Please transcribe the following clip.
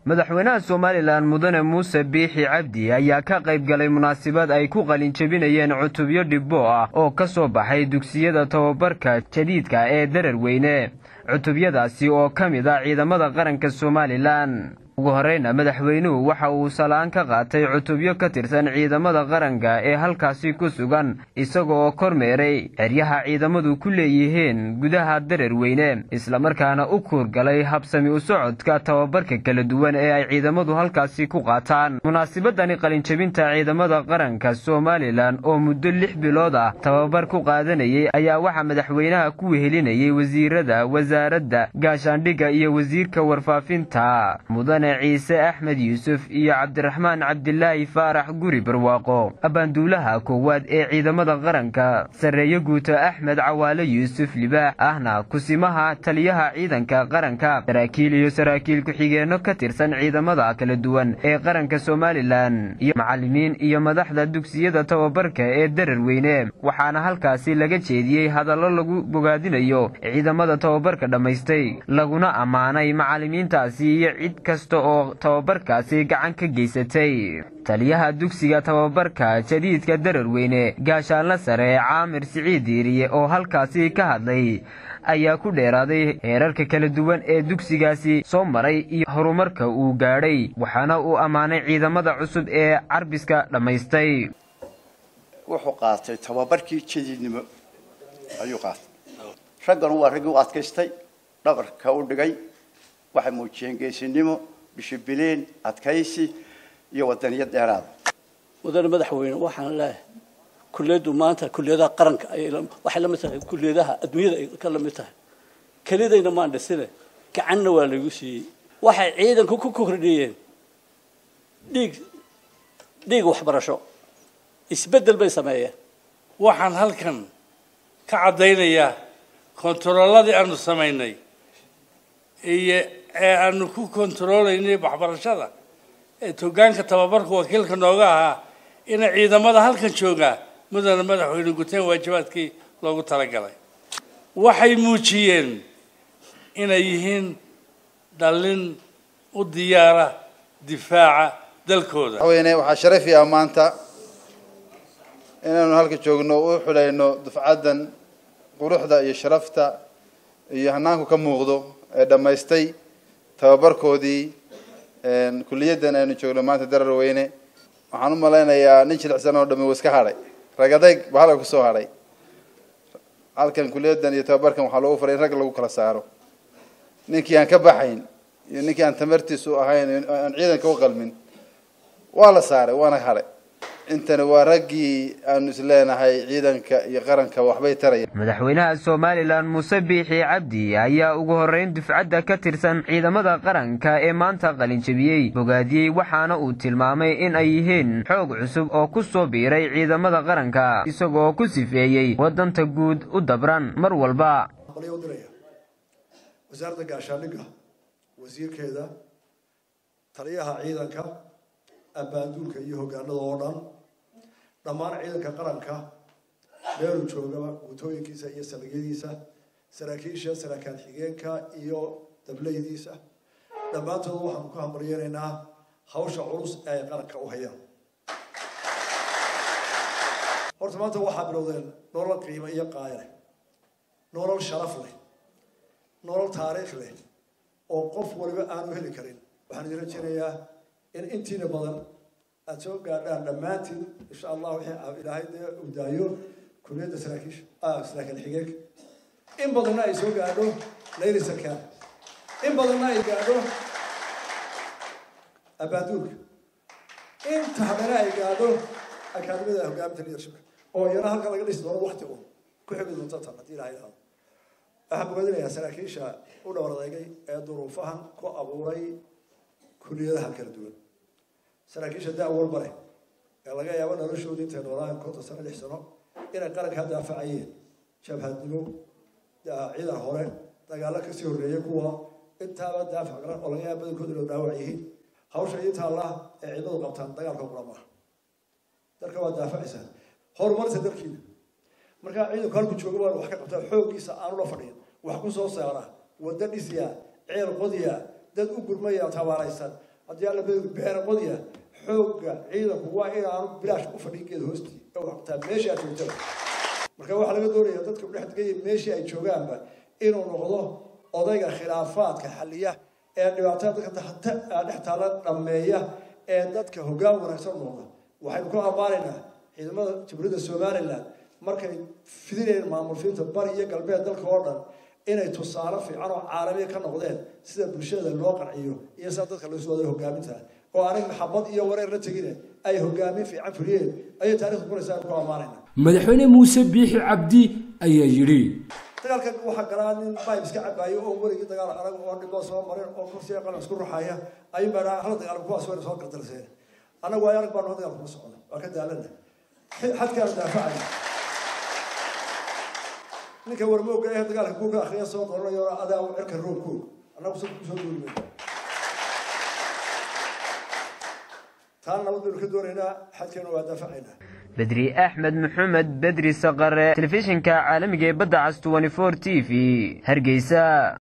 madaxweynaha somalilan mudane muuse biixi cabdi ayaa ka qayb galay munaasabad ay ku qalin jebinayeen cutubyo dhibbo ah oo ka soo baxay dugsiyada tababarka jadiidka ee darar weyne cutubyadaasi oo ka mid ah ciidamada qaranka somalilan ugu horeyna madaxweynuhu waxa uu salaan ka qaatay cutubyo ka tirsan ciidamada qaranka ee halkaasi ku sugan isaga oo kormeeray xeryaha ciidamadu ku leeyihiin gudaha darar weyne islamarkaana u kuurgalay habsami u socodka tababarka kala duwan ee ay ciidamadu halkaasi ku qaataan munaasabadani qalinjebinta ciidamada qaranka somalilan oo muddo lix bilood ah tababar ku qaadanayay ayaa waxaa madaxweynaha ku wehelinayay wasiirada wasaaradda gaashaandhigga iyo wasiirka warfaafinta mudane ciise axmed yuusuf iyo cabdiraxmaan cabdilaahi faarax guri barwaaqo abaanduulaha koowaad ee ciidamada qaranka sarreeye guuto axmed cawaale yuusuf libaax ahna kusimaha taliyaha ciidanka qaranka saraakiil iyo saraakiil ku-xigeenno ka tirsan ciidamada kala duwan ee qaranka somalilan iyo macallimiin iyo madaxda dugsiyada tababarka ee darar weyne waxaana halkaasi laga jeediyey hadallo lagu bogaadinayo ciidamada tababarka dhammaystay laguna ammaanay macallimiintaasi iyo cid kasta oo tababarkaasi gacan ka geysatay taliyaha dugsiga tababarka jadiidka darar weyne gaashaanla sare caamir siciid diiriye oo halkaasi ka hadlay ayaa ku dheeraaday heerarka kala duwan ee dugsigaasi soo maray iyo horumarka uu gaadhay waxaana uu ammaanay ciidamada cusub ee carbiska dhammaystay wuxuu qaatay tababarkii jadiidnimo ayuu qaatay raggan waa raggii u adkaystay dhabarka u dhigay waxay muujiyeen geesinimo bishibileen adkaysi iyo wadaniyad dheeraada mudane madaxweyne waxaan leeyahay kulliyaddu maanta kulliyadaha qaranka waxay la mid tahay kulliyadaha adduunyada ay ka la mid tahay kelidayna maan dhisine gacanna waa laygu siiyey waxay ciidanku ku kordhiyeen dhiig dhiig waxbarasho isbeddel bay sameeyeen waxaan halkan ka caddaynayaa kontarolladii aanu samaynay iyo ee aanu ku kontaroolaynay waxbarashada ee togaanka tababarka wakiilka nooga ahaa ina ciidamada halkan joogaa mudane madaxweyne guteen waajibaadkii loogu talagalay waxay muujiyeen inay yihiin dhallin u diyaara difaaca dalkooda madaxweyne waxaa sharafiya maanta inaanu halka joogno u xulayno dufcaddan quruxda iyo sharafta iyo hanaanku ka muuqdo ee dhammaystay tababarkoodii kuliyaddan aynu joogno maanta darar weyne waxaan u malaynayaa nin jilicsan oo dhami uu iska hadhay ragadayg baa halka kusoo hadhay halkan kuliyaddan iyo tababarkan waxaa loogu faray in rag lagu kala saaro ninkii aan ka baxayn iyo ninkii aan tamartiisu ahayn aan ciidanka u qalmin waa la saaray waana hadhay intani waa raggii aanu isleenahay ciidanka iyo qaranka waxbay taraya madaxweynaha somalilan muuse biixi cabdi ayaa ugu horreyn dufcadda ka tirsan ciidamada qaranka ee maanta qalinjebiyey bogaadiyey waxaana uu tilmaamay in ay yihiin xoog cusub oo ku soo biiray ciidamada qaranka isagoo ku sifeeyey wadanta guud u dabran mar walba wasaaradda gaashaandhigga wasiirkeeda taliyaha ciidanka abbaanduulka iyo hogaanada oo dhan dhammaan ciidanka qaranka meeluu joogaba guutooyinkiisa iyo saldhigyadiisa saraakiisha saraakaan xigeenka iyo dableydiisa dhammaantood waxaanu ku hambaryeynaynaa hawsha culus ee ay qaranka u hayaan horta maanta waxaa bilowdeen nolol qiimo iyo qaaya leh nolol sharaf leh nolol taariikh leh oo qof waliba aanu heli karin waxaan idin rajeynayaa in intiina badan aada soo gaadhaan dhammaantiin insha allah wixii ilaahay dee uu daayo kuliyadda saraakiisha saraakiil xigeenka in badanna ay soo gaadho layli sarkaan in badanna ay gaadho abaaduulka inta haddana ay gaadho akaadimada hogaaminta leadershipka oo iyana halka laga dhisi doono wakti un ku xigi doonta tan haddii ilahay idhaahdo waxaan bogaadinayaa saraakiisha u dhowr adeegay ee duruufahan ku abuuray kuliyadaha kala duwan saraakiisha da walba leh ee laga yaabo noloshooda intay noolaayan konton sano lix sano inay qarankaa daafacayeen jabhadnimo ciidan hore dagaalo kasii horreeyay kuwa intaaba daafac garan oo laga yaaba badankooda loo dhaawac yihiin hawsha inta allah ee ciidamadu qabtaan dagaalka qura maaha dalka waa daafacaysaa horumarta dalkiina markaa ciidanku halku jooga waan wax ka qabtaa xooggiisa aanu la fadhiyin wax ku soo saara waddo dhisiya ceel qodiya dad u gurmaya tabaaraysan haddii alla badu beeraqodya xoogga ciidanku waa inaanu bilaash u fadhin geed hoostii oo waxtaa meesha aad joogtada marka waxaa laga doonaya dadka udhex degaya meeshii ay joogaanba inuu noqdo odayga khilaafaadka xaliya ee dhibaatada dadka dhex taala dhammeeya ee dadka hoggaan wanaagsan noqda waxaynu ku ammaanaynaa ciidamada jamhuuriyadda somaliland markay fidinayeen maamulfiinta bari iyo galbeed dalka oo dhan inay tusaale fiican oo caalamiya ka noqdeen sida bulshada loo qanciyo iyo sida dadka loo soo waday hogaaminta oo anag maxabad iyo wareer la tegine ay hogaamin fiican fuliyeen ayay taarikhdu qoraysaa aynu ku ammaanayna madaxweyne muuse biixi cabdi ayaa yidhi dagaalkan waxaa galaa nin bayb iska cabaayo oo weligii dagaal adag oo dhiboo soo marin oo kursiga qalan isku ruxaya ayuun baa hala dagaal kuwaas wayna soo gardarseen annagu waa arag baanu dagaal kuma socda waa ka daalana xadkaanu daafacayna ninka warmooga ee dagaalka kuuka akhriya soo qoranayo adaa cirka roobkoog annagu si kusoo duulmay taana nabad baynu ka doonaynaa xadkeenu waa daafacaynaa bedri axmed maxamed bedri saqare telefishinka caalamiga ee badda cas t t v hargeysa